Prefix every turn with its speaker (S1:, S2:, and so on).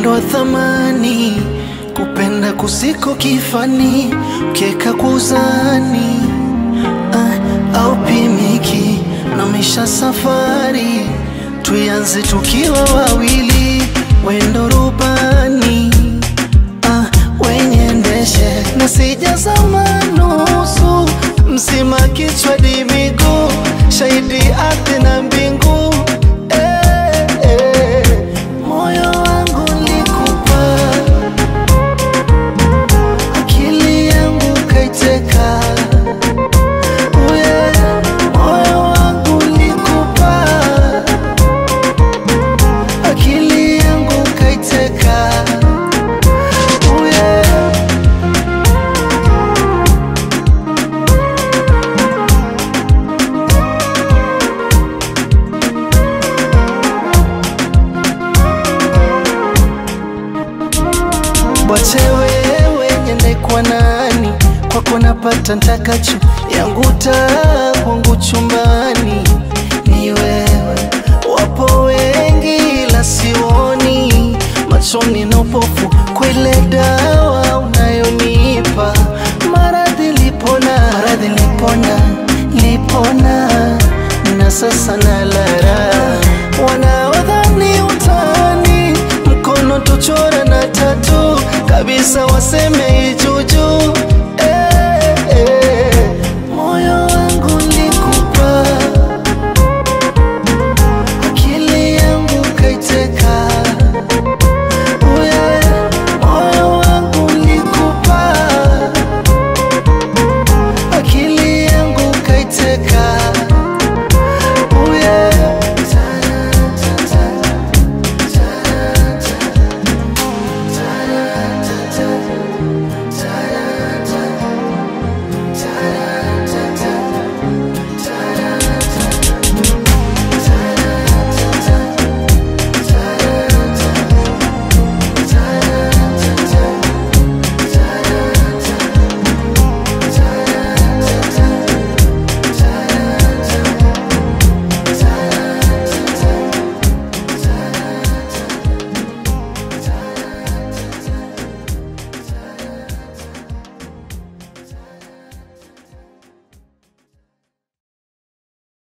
S1: upendo wa thamani, kupenda kusiko kifani, keka kwa uzani ah, au pimiki na misha safari, tuianze tukiwa wawili, wendo rubani ah, wenye ndeshe na sijazama nusu mzima kichwa di miguu shahidi ardhi na mbingu eh, eh. moyo wangu likupa akili yangu kaiteka uye moyo wangu likupa akili yangu kaiteka uye Wache wewe nyende kwa nani, kwako napata ntakacho, yangu taa kwangu chumbani ni wewe. Wapo wengi ila sioni, machoni na upofu kwa ile damu